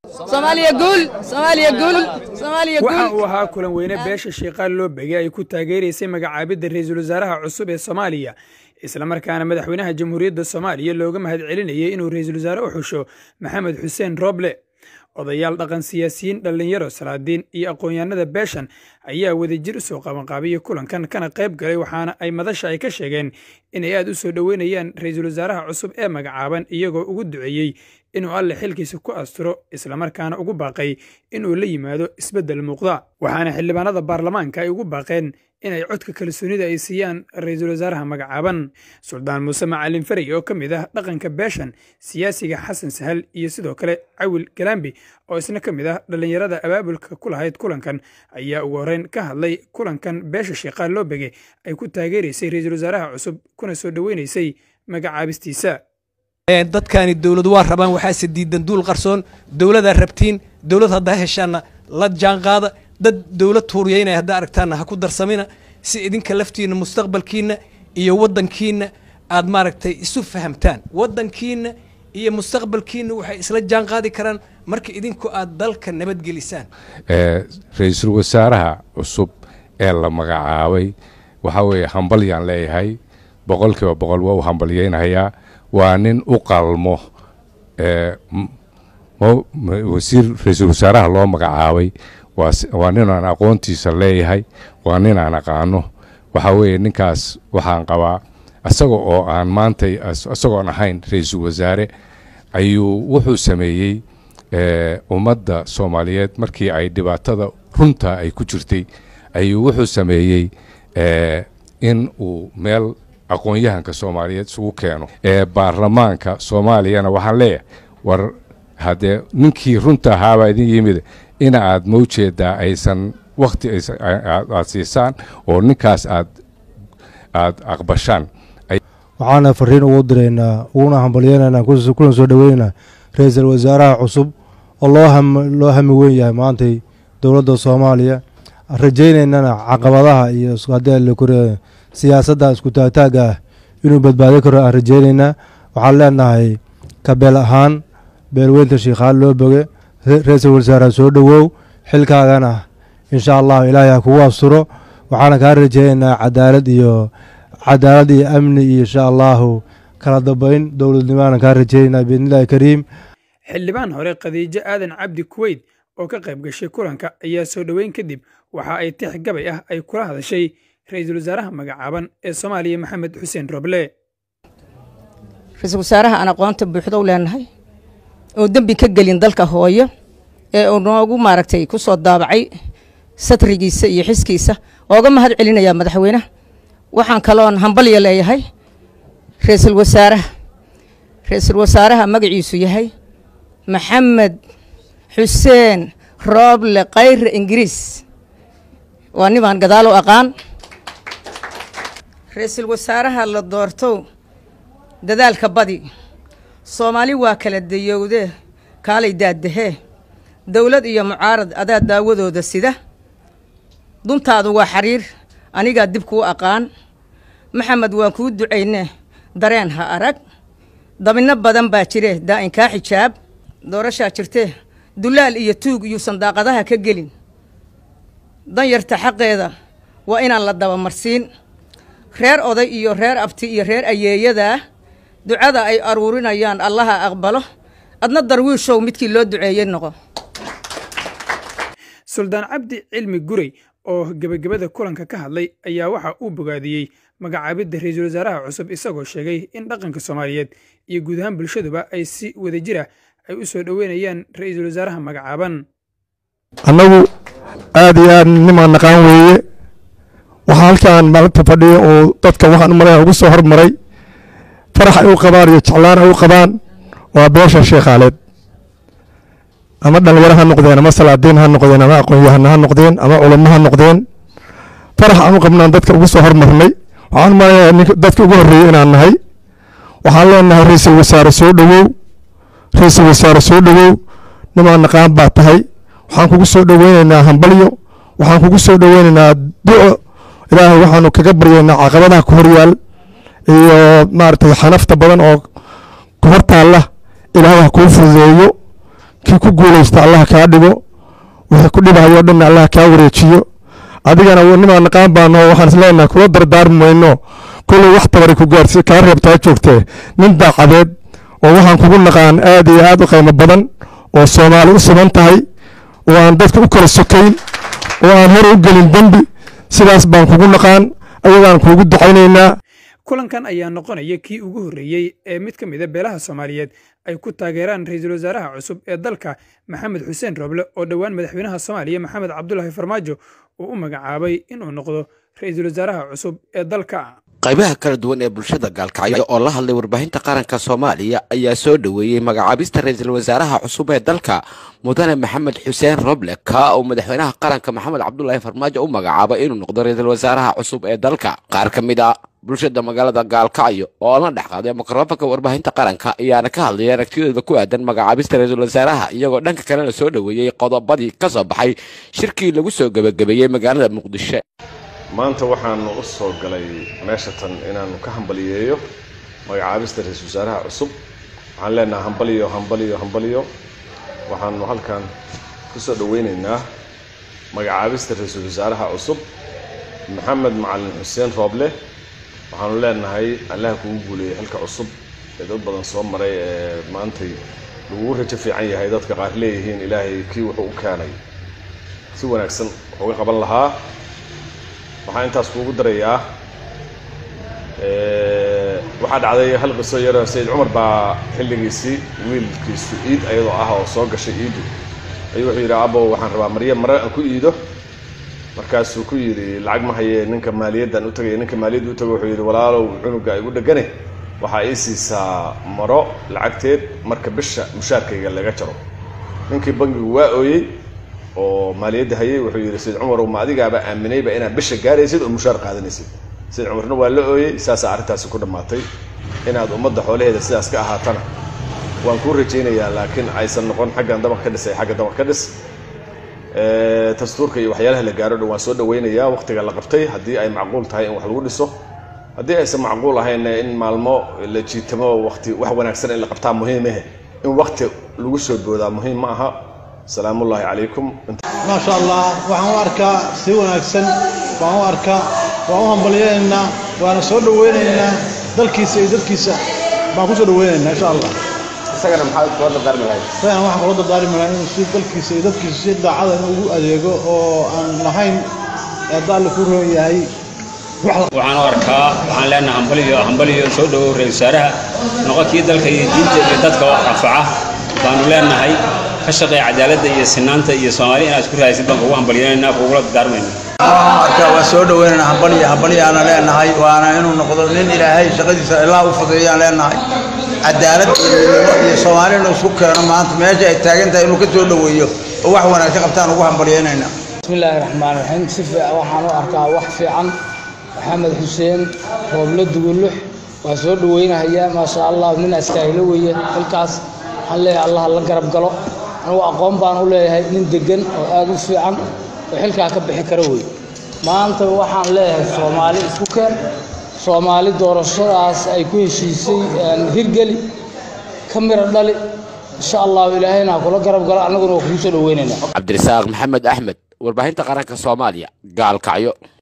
soomaaliya guul soomaaliya guul soomaaliya waxa guul uu ahaa kulan weyne beesha shiiqaal loo begay ay ku taageeraysay magacaabidda ra-iisul wasaaraha cusub ee soomaaliya islamarkaana madaxweynaha jamhuuriyadda soomaaliya looga mahad celinayay inuu ra-iisul wasaare u xusho maxamed xuseen roble odayaal dhaqan siyaasiyiin dhallinyaro salaadiin iyo aqoon-yahanada beeshan ayaa wadajir u soo qabanqaabiyey kulankan kana qayb galay waxaana ay madasha ay ka sheegeen inay aad u soo dhoweynayaan ra-iisul wasaaraha cusub ee magacaaban iyagoo ugu duceeyey inuu alle xilkiisa ku asturo islamarkaana ugu baaqay inuu la yimaado isbeddel muuqda waxaana xildhibaanada baarlamaanka ay ugu baaqeen inay codka kalsoonida ay siiyaan ra-iisul wasaaraha magacaaban suldaan muuse macalin ferey oo ka mid ah dhaqanka beeshan siyaasiga xasan sahal iyo sidoo kale cawil galambi oo isna ka mid ah dhallinyarada abaabulka ku lahayd kulankan ayaa ugu horreyn ka hadlay kulankan beesha shiiqaal loo bege ay ku taageeraysay ra-iisul wasaaraha cusub kuna soo dhoweynaysay magacaabistiisa dadkaani dowlad waa rabaan waxaase diidan duul qarsoon dowladaa rabtiin dowlad haddaa heshaanna la jaanqaada dad dowlad tuuriyeynaya haddaa aragtaanna ha ku darsamina si idinka laftiinna mustaqbalkiinna iyo waddankiinna aad maaragtay isu fahamtaan waddankiinna iyo mustaqbalkiinna waxay isla jaanqaadi karaan marka idinku aad dalka nabadgelisaan ra-iisul wasaaraha cusub ee la magacaabay waxaa weeye hambalyaan leeyahay boqolkiiba boqol waa u hambalyeynayaa waa nin u qalmo wasiir ra-iisul wasaaraha loo magacaabay waa nin aan aqoontiisa leeyahay waa nin aan aqaano waxaa weeye ninkaas waxaan qabaa isaga oo aan maanta isagoon ahayn ra-iisul wasaare ayuu wuxuu sameeyey ummadda soomaaliyeed markii ay dhibaatada runta ay ku jirtay ayuu wuxuu sameeyey in uu meel aqoon-yahanka soomaaliyeed isugu keeno ee baarlamaanka soomaaliyana waxaan leeyahay war haddee ninkii runta ahaabaa idin yimid ina aad mawjeedaa aysan wakti aad siisaan oo ninkaas aad aad aqbashaan waxaana fariin ugu diraynaa uguna hambalyeynayna kuna soo dhoweynaynaa ra-iisul wasaaraha cusub oo loo loo hami weyn yahay maantay dowladda soomaaliya rajaynaynana caqabadaha iyo haddii siyaasadda isku taagtaagga ah inuu badbaadi karo aan rajaynaynaa waxaan leenahay kabeel ahaan beelweynta shiikhaal loo boge ra-iisul wasaaraha soo dhowow xilkaagana insha allahu ilaahay ha kugu asturo waxaana kaa rajaynaynaa cadaalad iyo cadaalad iyo amni iyo insha allahu kala dambeyn dowladnimaana kaa rajaynaa biidnillahi kariim xildhibaan hore khadiijo aadan cabdi kuweyd oo ka qayb gashay kulanka ayaa soo dhoweyn kadib waxa ay tix gabay ah ay kula hadashay ra-iisul wasaaraha magacaaban ee soomaaliya maxamed xuseen roble ra-iisul wasaaraha aan aqoonta buuxda u leenahay oo dembi ka gelin dalka hooyo ee uu noogu maaragtay ku soo daabacay satrigiisa iyo xiskiisa ooga mahad celinayaa madaxweynaha waxaan kaloon hambalya leeyahay ra-iisul wasaaraha ra-iisul wasaaraha magaciisu yahay maxamed xuseen rooble kayre ingiriis waa nimaan gadaal u aqaan ra-iisul wasaaraha la doortow dadaalka badi soomaali waa kala dayowdee kaalay daadahee dowlad iyo mucaarad adaa daawadooda sida duntaadu waa xariir anigaa dib kuu aqaan maxamed waan kuu ducaynee dareen ha arag dabinno badan baa jire daa'inkaa xijaab doorashaa jirtee dulaal iyo tuug iyuusan daaqadaha ka gelin danyarta xaqeeda waa inaan la dabamarsiin reer oday iyo reer abti iyo reer ayeeyadaa ducada ay aruurinayaan allaha aqbalo adna darwiishow midkii loo duceeyey noqo suldaan cabdi cilmi gurey oo gebagabada kulanka ka hadlay ayaa waxa uu bogaadiyey magacaabidda ra-iisul wasaaraha cusub isagoo sheegay in dhaqanka soomaaliyeed iyo guud ahaan bulshaduba ay si wadajira ay u soo dhoweynayaan ra-iisul wasaaraha magacaaban annagu aad iyo aad nimaan naqaan weeye waxaa halkaan maalinta fadhiya oo dadka waxaan u malaya ugu soo hormaray farax ay u qabaan iyo jeclaan ay u qabaan waa beesha sheekhaaleed ama dhalinyaro ha noqdeen ama salaadiin ha noqdeen ama aqoon-yahana ha noqdeen ama culamo ha noqdeen farax aan u qabnaan dadka ugu soo hormarnay waxaan u malaya dadka ugu horreeyey inaan nahay waxaan leenahay ra-iisul wasaare soo dhowow ra-iisul wasaare soo dhowow nimaan naqaan baa tahay waxaan kugu soo dhoweynaynaa hambalyo waxaan kugu soo dhoweynaynaa duco ilaahay waxaanu kaga baryaynaa caqabadaha ku horyaal iyo maaragtay xanafta badan oo ku hortaalla ilaahay ha kuu fududeeyo kii ku guulaysta allah kaa dhigo wixii ku dhibayo o dhanna allah kaa wareejiyo adigana nimaa naqaan baano waxaan isleenahay kula dardaarmi mayno kolley wax tabari ku gaarsi kaa reebtaa joogtee nin daacadeed oo waxaan kugu naqaan aad iyo aad u qiimo badan oo soomaali u siman tahay oo aan dadka u kala sokayn oo aan hor u gelin dembi sidaas baan kugu naqaan ayagaan kuugu ducaynaynaa kulankan ayaa noqonaya kii ugu horreeyey ee mid ka mida beelaha soomaaliyeed ay ku taageeraan ra-iisul wasaaraha cusub ee dalka maxamed xuseen roble oo dhowaan madaxweynaha soomaaliya maxamed cabdulaahi farmaajo uu u magacaabay inuu noqdo ra-iisul wasaaraha cusub ee dalka qaybaha kala duwan ee bulshada gaalkacyo oo la hadlay warbaahinta qaranka soomaaliya ayaa soo dhoweeyey magacaabista ra-iisul wasaaraha cusub ee dalka mudane maxamed xuseen roble ka uu madaxweynaha qaranka maxamed cabdulaahi farmaajo u magacaabay inuu noqdo ra-iisul wasaaraha cusub ee dalka qaar ka mid a bulshada magaalada gaalkacyo oo la dhex qaaday mikrofonka warbaahinta qaranka ayaana ka hadlayay aragtidooda ku aadan magacaabista ra-iisul wasaaraha iyagoo dhanka kalena soo dhoweeyey qodobadii ka soo baxay shirkii lagu soo gebagabeeyey magaalada muqdisho maanta waxaanu u soo galay meesha tan inaanu ka hambaliyeeyo magacaabista ra-iisul wasaaraha cusub waxaan leenahay hambaliyo hambaliyo hambaliyo waxaanu halkan ku soo dhoweyneynaa magacaabista ra-iisul wasaaraha cusub maxamed macalin xuseen rooble waxaanu leenahay allaha kugu guuleeyey xilka cusub ee dad badan soo maray ee maantay lagugu rajo fiican yahay dadka qaar leeyihiin ilaahay kii wuxuu u keenay si wanaagsan wuxuuga qaban lahaa waxaan intaas kuugu darayaa waxaa dhacday hal qiso yaroo sayid cumar baa xilligiisii wiilkiisu iid ayadoo ah oo soo gashay iidu ayuu wuxuu yidhi abow waxaan rabaa maryo mare aan ku iido markaasuu ku yidhi lacag ma hayee ninka maaliyaddan u tagay ninka maaliyadda u tago wuxuu yidhi walaalow cunuga igu dhegane waxaa ii siisaa maro lacagteed marka bisha mushaarkayga laga jaro ninkii bangigu waa ooyey oo maaliyadda hayay wuxuu yidhi sayid cumarow ma adigaaba aaminayba inaad bisha gaaraysid oo mushaar qaadanaysid sayid cumarna waa la ooyey saasaa arrintaasi ku dhammaatay inaad ummadda xoolaheeda sidaas ka ahaatana waan kuu rajaynayaa laakiin aysan noqon xaggan dabaq ka dhisay xagga dabaq ka dhis dastuurka iyo waxyaalaha la gaaro dhan waan soo dhawaynayaa waqtiga la qabtay haddii ay macquul tahay in wax lagu dhiso haddii aysan macquul ahayn in maalmo la jiitamo waqti wax wanaagsan in la qabtaa muhiimahe in waqti lagu soo boodaa muhiim ma aha salaamu ullaahi calaykum maasha allah waxaan u arkaa si wanaagsan baan u arkaa waan u hambalyaynaynaa waana soo dhowaynaynaa dalkiisa iyo dadkiisa baan ku soo dhowaynaynaa insha allah isagana maxaad kula dardaarmi lahayd isagana waxaan kula dardaarmi lahaa inuu si dalkiisa iyo dadkiisa si daacada inuu ugu adeego oo aan lahayn eedda alle ku roon yahay waxaan u arkaa waxaan leenahay hambaliyo hambaliyo soo dhowow ra-isul wasaaraha noqonkii dalka iyo diinta iyo dadka wax anfaca baanu leenahay ka shaqeeya cadaaladda iyo sinaanta iyo soomaali inaad isku raadaysid baan kugu hambalyanayna kugula dardaarmayna arkaa waa soo dhoweynana hambaliyo hambaliyaana leenahay waana inuu noqdo nin ilaahay shaqadiisa ilaa u fudeeyaan leenahay cadaalad iyo midnimo iyo soomaali inuu isku keeno maanta meesha ay taagan tahay inuu ka soo dhoweeyo oo wax wanaagsan qabtaan ugu hambalyaynayna bismillaahi raxmaan raxiim si fiican waxaan u arkaa wax fiican maxamed xuseen rooble dugulux waa soo dhoweynahayaa maasha allah nin askaahilo weeye xilkaas waxaan leeyahay allah la garab galo anugu aqoon baan u leeyahay nin deggan oo aad u fiican oo xilkaa ka bixi kara wey maanta waxaan leeyahay soomaali isku keen soomaali doorashadaas ay ku heshiisay hirgeli ka miro dhali insha allahu ilaahayna ha kula garab galo annaguna waa kugu soo dhoweynaynaa cabdirasaaq maxamed axmed warbaahinta qaranka soomaaliya gaalkacyo